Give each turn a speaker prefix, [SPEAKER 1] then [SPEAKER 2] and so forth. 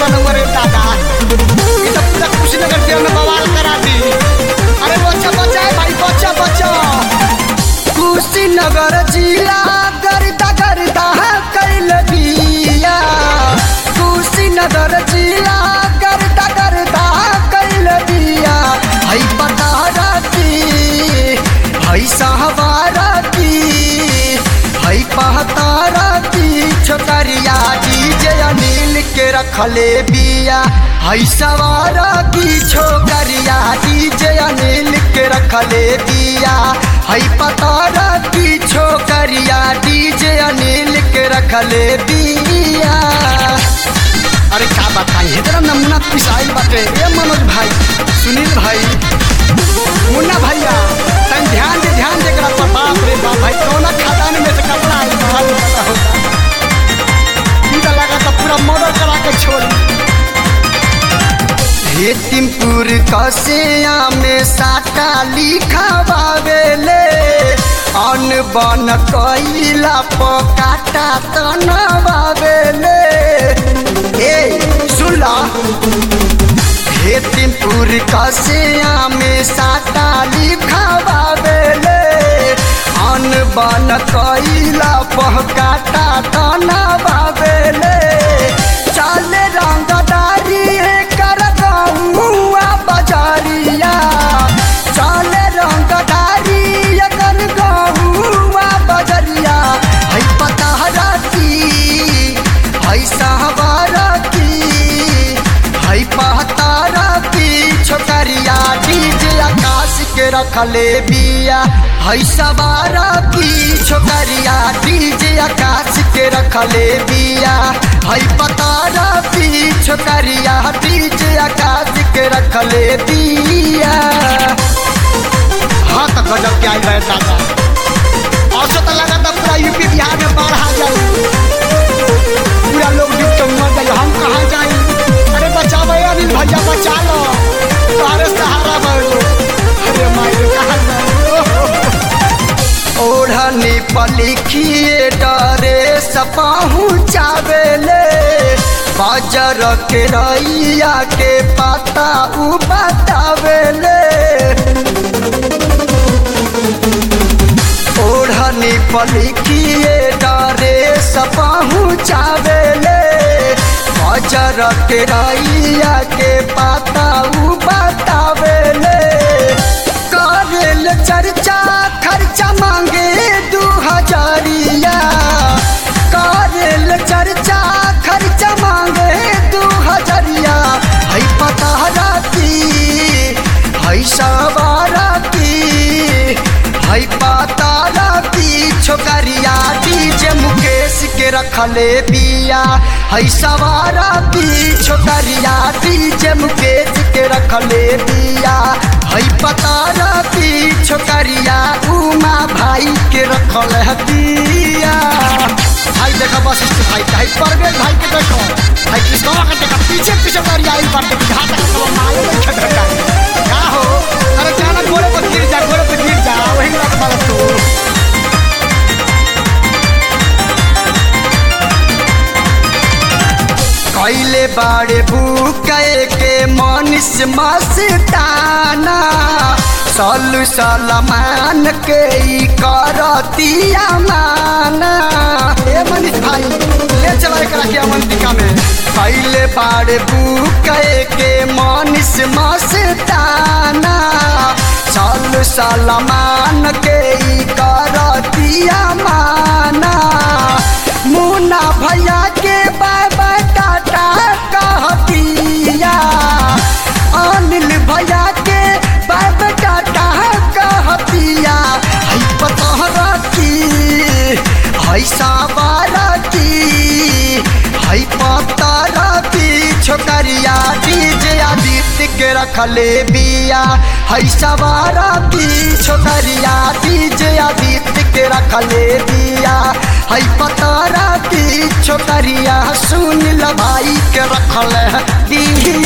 [SPEAKER 1] बनूंगा रे दादा ये तो पूरा कुशीनगर जेल में बवाल करा दी अरे बच्चा बच्चा है भाई बच्चा बच्चा कुशीनगर जिला गर्दा गर्दा कैल बिया कुशीनगर जिला गर्दा गर्दा कैल बिया हई पता रखी हई सहवारा की हई पहतारा की छोकरिया डीजे अनिल के रखले बिया हई सवारा की छोकरिया डीजे अनिल के रखले बिया हई पतारा की छोकरिया डीजे अनिल के रखले बिया अरे का बताई इतना नमूना पिसाई बाटे ए मनोज भाई सुनील भाई मुन्ना भैया तन ध्यान दे ध्यान दे करा पर बाप रे बाप भाई कौन खदान में से कपड़ा आई बाहर पता होगा इधर लगा तो पूरा मर्डर करा के छोड़ हेतिमपुर कसिया में साटा लिखा बावेले अन बन कैला पकाटा तनवावेले ए सुला हेतिमपुर कसिया में साटा लिखा बावेले अन बन कैला पकाटा तनवावेले चले रंगदारी कर गौआ बजारिया चले रंगदारी कर गौआ बजरिया है पता रखी है सहवार की है पता रखी छोकरिया डीजे आकाश के रखले बिया है सवार की छोकरिया डीजे आकाश के रखले बिया है पता रखी छोकरिया डीजे आकाश के रखले बिया हाँ तो गजब के आई रहे दादा औसत लगा था पूरा यूपी बिहार में बाढ़ आ जाए पूरा लोग डूब के मर जाए हम कहाँ जाए अरे बचाओ अनिल भैया बचा लो तुम्हारे सहारा बनो अरे मायरे कहाँ जाए ओढ़नी पलिखिए डरे सपाहू चावेले बाजार के रैया के पता उ बतावेले ओढ़नी पलिखिए डरे सपाहू चावेले बाजार के रैया के पता उ बतावेले करेल चर्चा खर्चा मांगे दू हजारिया करेल चर्चा खर्चा मांगे दू हजारिया है पता रखी है सवारा की है पता रखी छोकरिया डीजे मुकेश के रखले बिया है सवारा की छोकरिया डीजे मुकेश के रखले बिया है पता रखी छोकरिया उमा भाई के रखल है बिया भाई देखो बस इस भाई भाई परवेज भाई के देखो भाई किसको के देखो पीछे पीछे गाड़ी आई बात के हाथ तक तो मारे नहीं खेल रहा का हो अरे जाना गोरे पर गिर जा गोरे पर गिर जा वही लग वाला तू कैले बाड़े बुके के मनीष मस्ताना सलु सलमान के ई करतिया माना ए मनीष भाई ले चला एकरा के अवंतिका में कैले बाड़े बुके के मनीष मस्ताना सलु सलमान के ई करतिया माना मुन्ना भैया के बाय बाय टाटा कहतिया अनिल भैया के बाय बाय टाटा कहतिया है पता रखी है सावारा की है पता रखी छोकरिया डीजे आदित्य के रखले बिया है सवारा की छोकरिया डीजे आदित्य के रखले बिया है पता रखी छोकरिया सुन ल भाई के रखल बिया